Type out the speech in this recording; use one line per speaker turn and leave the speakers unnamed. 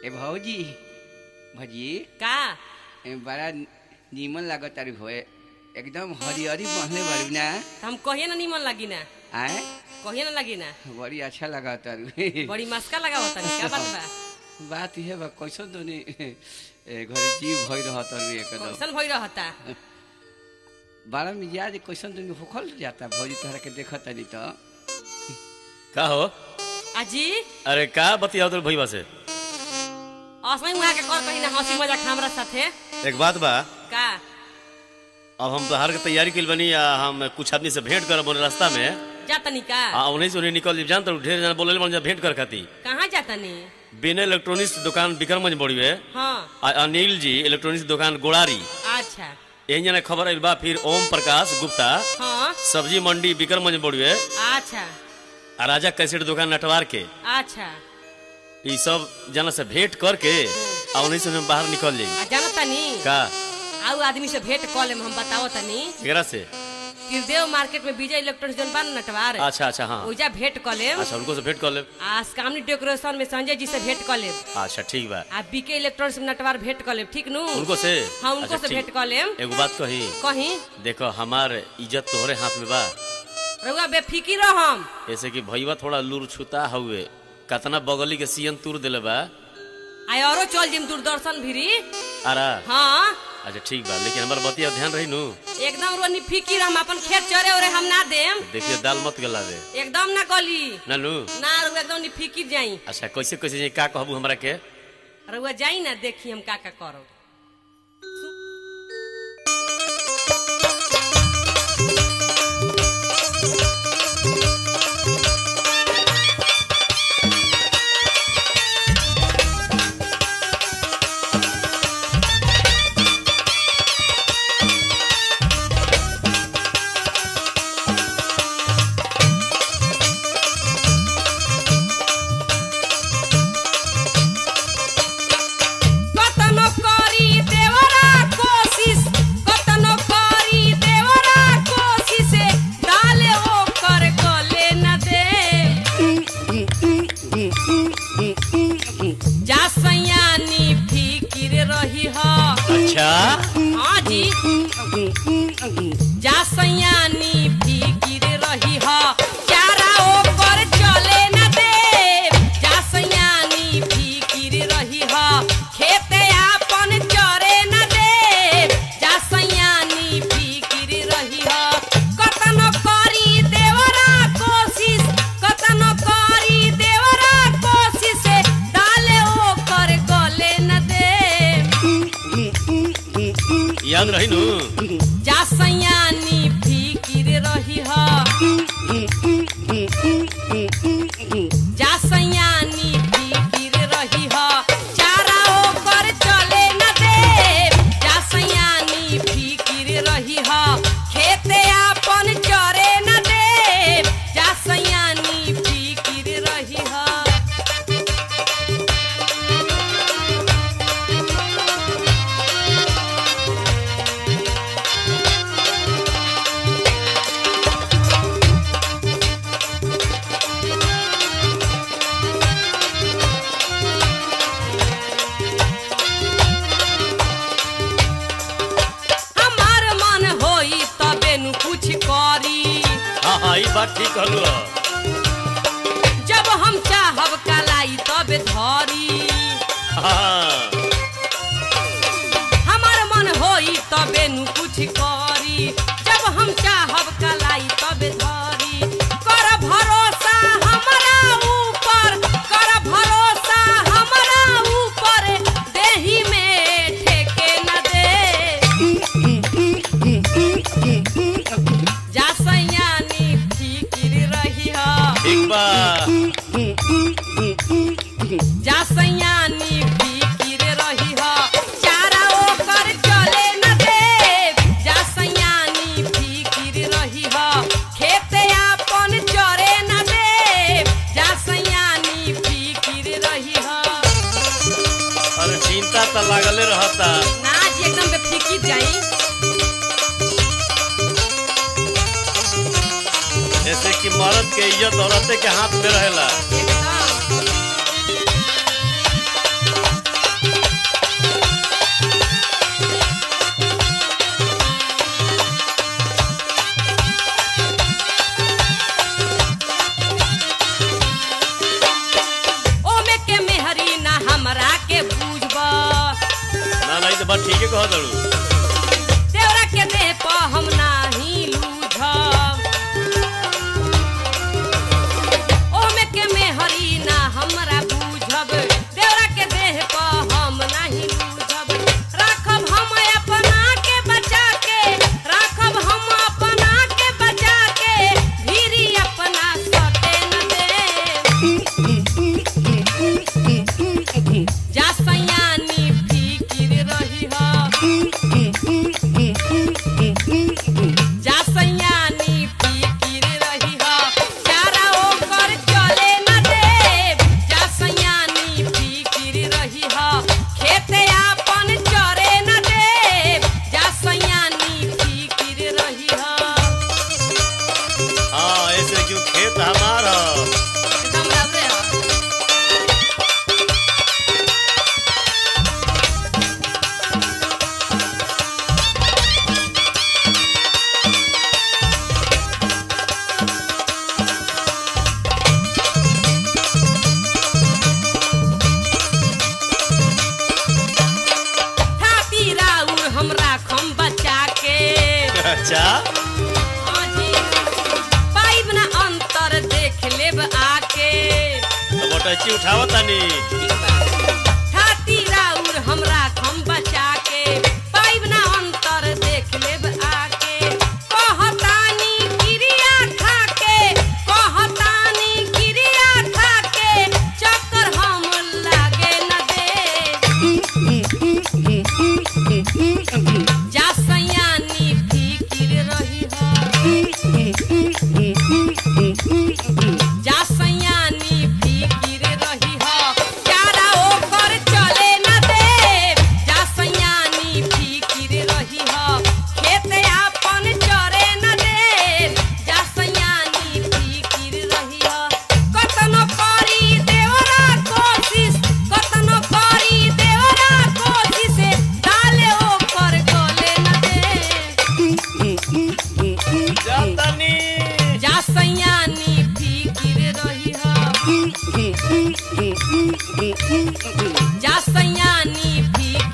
ए भौजी भजी
का
ए बड़ा नीमन लागत तारी भोए एकदम हरिहरी बहले बारू ना
त हम कहिए ना निमन लगी ना
आए
कहिए ना लगी ना
बड़ी अच्छा लगा तारू
बड़ी मस्का लगा होता क्या बात बा
बात ये बा कैसन तो नहीं ए घरे जीव भई रह तारू एकदम
कैसन भई रहता
बड़ा मिजाज कैसन तो होखल जाता भौजी तोहरा के देखत नहीं तो
का हो
अजी
अरे का बतियाओ तो भैया से
असमय वहाँ के कर कहीं ना हंसी मजाक हमरा साथे
एक बात बा
का
अब हम बाहर के तैयारी कइल बनी आ हम कुछ आदमी से भेंट करब बोले रास्ता में
जा तनी का
आ उन्हीं से उन्हीं निकल जान तो ढेर जना बोले बन जा भेंट कर खाती
कहाँ जा तनी
बिना इलेक्ट्रॉनिक्स दुकान विक्रमगंज बड़ी है
हाँ
आ अनिल जी इलेक्ट्रॉनिक्स दुकान गोड़ारी
अच्छा
यही जना खबर आइल बा फिर ओम प्रकाश गुप्ता
हाँ
सब्जी मंडी विक्रमगंज बड़ी है
अच्छा
आ राजा कैसेट दुकान नटवार के
अच्छा
ई सब जना से भेंट करके आ उन्हीं से हम बाहर निकल जाई
आ जाना तनी
का
आउ आदमी से भेंट कॉल हम बताओ तनी
एकरा से
त्रिदेव मार्केट में विजय इलेक्ट्रॉनिक्स जन बा न नटवार
अच्छा अच्छा हाँ
ओइजा भेंट कॉल
अच्छा उनको से भेंट कर लेब
आ कामनी डेकोरेशन में संजय जी से भेंट कॉल
अच्छा ठीक बा
आ बीके इलेक्ट्रॉनिक्स में नटवार भेंट कॉल ठीक नु
उनको से
हाँ उनको
अच्छा,
से
ठीक।
भेंट कॉल
एगो बात कही
कहीं
देखो हमार इज्जत तोहरे हाथ में बा
रउआ बेफिकी रह हम
ऐसे कि भैया थोड़ा लूर छुता हुए कतना बगली के सीएन तूर दिले बा
आय औरो चल जिम दूरदर्शन भिरी
आरा
हाँ
अच्छा ठीक बा लेकिन हमार बतिया ध्यान रही नु
एकदम रोनी फिकिर हम अपन खेत चरे ओरे हम ना देम
देखिए दाल मत गला दे
एकदम ना गली
ना नु
ना रउआ एकदम नि फिकिर जाई
अच्छा कैसे कैसे जाई का कहबू हमरा के
रउआ जाई ना देखी हम का का करो कतनो करी देवरा कोशिश कतनो करी देवरा कोशिश डाले ओ कर गले न दे जा सयानी फिकिर रही ह
अच्छा
हाँ जी जा सयानी फिकिर रही ह चारा ओ कर चले न दे जा सयानी फिकिर रही ह खेते आपन चरे न दे जा सयानी फिकिर रही ह कतनो करी देवरा कोशिश कतनो करी देवरा कोशिश डाले ओ कर गले न दे
याद रही नु
जा सयानी फिकिर रही ह जा सयानी फिकिर रही ह चारा ओकर चले न दे जा सयानी फिकिर रही ह खेते आपन चरे न दे जा सयानी फिकिर रही ह हमार मन होई तबे नु कुछ करी
हाँ हाँ ई बात ठीक कहलू ह।
जब हम चाहब कलाई तबे धरी
हाँ
हमार मन होई तबे नु कुछ करी जब हम चाहब कलाई तबे धरी कर भरोसा हमरा ऊपर कर भरोसा हमरा ऊपर देही में ठेके न दे जा सयानी फिकिर रही हा
ठीक बा
जा सयानी फिकिर रही ह चारा ओकर चले न दे जा सयानी फिकिर रही ह खेते आपन चरे न दे जा सयानी फिकिर रही ह
अरे चिंता तो लागले रहता
ना जी एकदम बेफिकिर जाई
जैसे कि मर्द के इज्जत औरते के हाथ में रहेला
एकदम
से बात ठीक है कह दड़ू
देवरा के देह पर हम नाही लूझब ओमे के में हरी ना हमरा बूझब देवरा के देह पर हम नाही लूझब राखब हम अपना के बचा के राखब हम अपना के बचा के भीरी अपना सटे न दे जा सयानी फिकिर रही जा सयानी फिकिर रही चारा ओकर चले न दे जा सयानी फिकिर रही खेते आपन चरे न दे जा सयानी फिकिर रही
हाँ ऐसे क्यों खेत हमारा
एकदम रबरे ह। थाती राउर हमरा खम बचा के
अच्छा
आजी पाइब ना अंतर देख लेब आके
तो बटची उठावत तानी
छाती राउर हमरा खम बचा के पाइब ना अंतर देख लेब आके कहतानी क्रिया खा के कहतानी क्रिया खा के चक्कर हम लागे न दे जा सयानी फिकिर रही जा सयानी फिकिर रही चारा ओकर चले न दे जा सयानी फिकिर रही खेत आपन चरे न दे जा सयानी फिकिर रही कतनो करी देवरा कोशिश कतनो करी देवरा कोशिश डाले ओकर गले न दे
जातानी
जा सयानी फिकिर रही जा सयानी फिकिर